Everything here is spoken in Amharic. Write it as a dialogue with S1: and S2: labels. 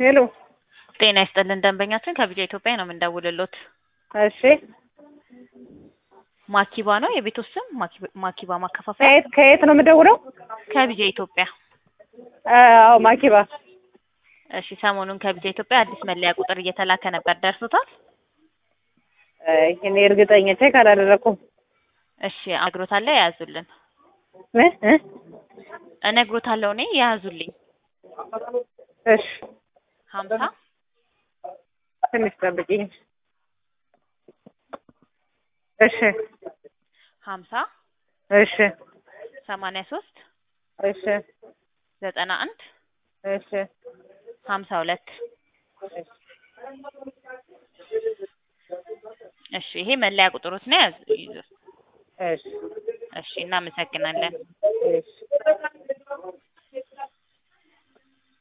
S1: ሄሎ
S2: ጤና ይስጥልን ደንበኛችን ከቢጃ ኢትዮጵያ ነው የምንደውልሎት።
S1: እሺ
S2: ማኪባ ነው የቤቱ ስም? ማኪ- ማኪባ ማከፋፈያ
S1: ከየት ከየት ነው የምደውለው?
S2: ከቢጃ ኢትዮጵያ።
S1: አዎ ማኪባ
S2: እሺ ሰሞኑን ከቢጃ ኢትዮጵያ አዲስ መለያ ቁጥር እየተላከ ነበር፣ ደርሶታል?
S1: እኔ እርግጠኛ ቼክ አላደረኩም።
S2: እሺ እነግሮታለሁ፣ የያዙልን
S1: እ እ
S2: እነግሮታለሁ እኔ የያዙልኝ
S1: እሺ
S2: ሀምሳ
S1: ትንሽ ጠብቂኝ። እሺ
S2: ሀምሳ
S1: እሺ
S2: ሰማንያ ሶስት
S1: እሺ
S2: ዘጠና አንድ
S1: እሺ
S2: ሀምሳ ሁለት እሺ ይሄ መለያ ቁጥሮት ነው ያዙ ይዙ።
S1: እሺ
S2: እሺ እናመሰግናለን።
S1: እሺ